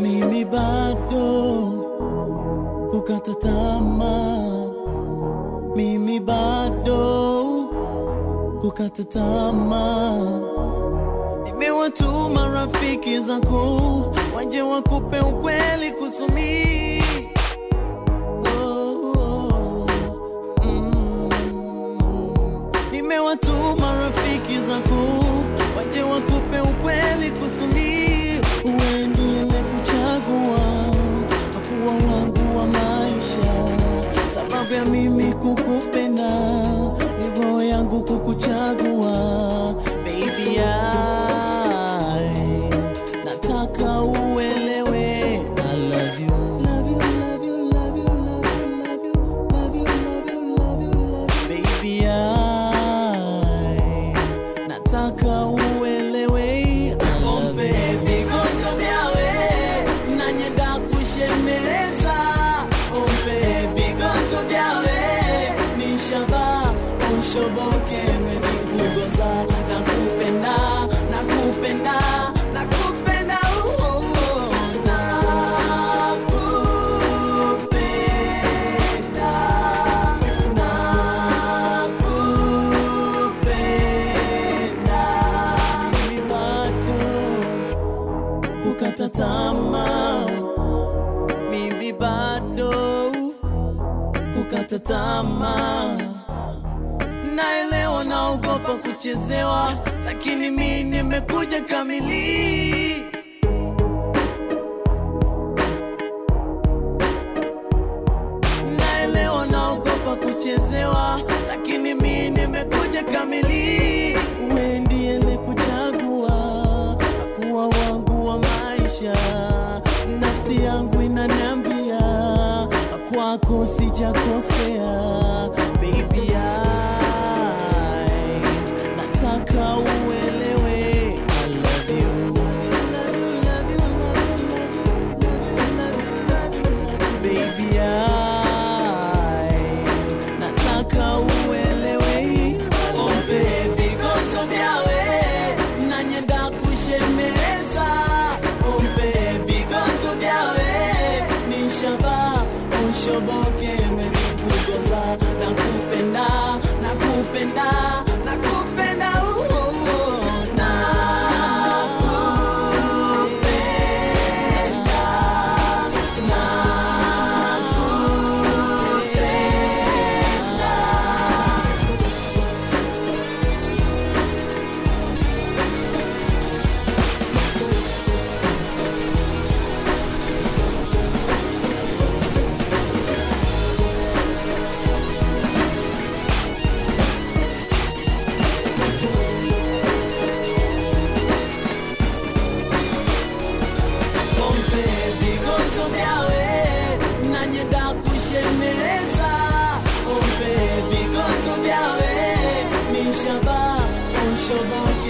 mimi bado kukata tamaa, mimi bado kukata tamaa. Nimewatuma rafiki zako waje wakupe ukweli kusumi oh, oh, mm. Nimewatuma rafiki zako waje wakupe ukweli kusumi uendelee kuchagua kuwa wangu wa maisha, sababu ya mimi kukupenda ni roho yangu kukuchagua baby I nataka uelewe I love you love you love you love you love you love you love you love you love you love you baby I nataka uelewe I love baby gozo byawe nanyenda kushemeleza oh baby gozo byawe nishaba unshobokerwe nikugoza nakupenda nakupenda nakupenda oh, oh, oh, nakupenda nakupenda mimi bado kukata tamaa, mimi bado kukata tamaa. Naelewa naogopa kuchezewa, lakini mi nimekuja kamili. Naelewa naogopa kuchezewa, lakini mi nimekuja kamili. Wewe ndiye kuchagua kuwa wangu wa maisha, nafsi yangu inaniambia kwako sijakosea, baby I nataka uelewe I love you. Love you, love you, love you, love you, love you, love you, love you, love you, baby I nataka uelewe oh baby gozo byawe nanyenda kushemeleza oh baby gozo byawe nishaba unshobokerwe nikugoza nakupenda nakupenda nakupenda oh, oh, oh, nakupenda nakupenda pompe vigozo vyawe nanyenda kushemeleza pompe vigozo vyawe nishaba ushoboke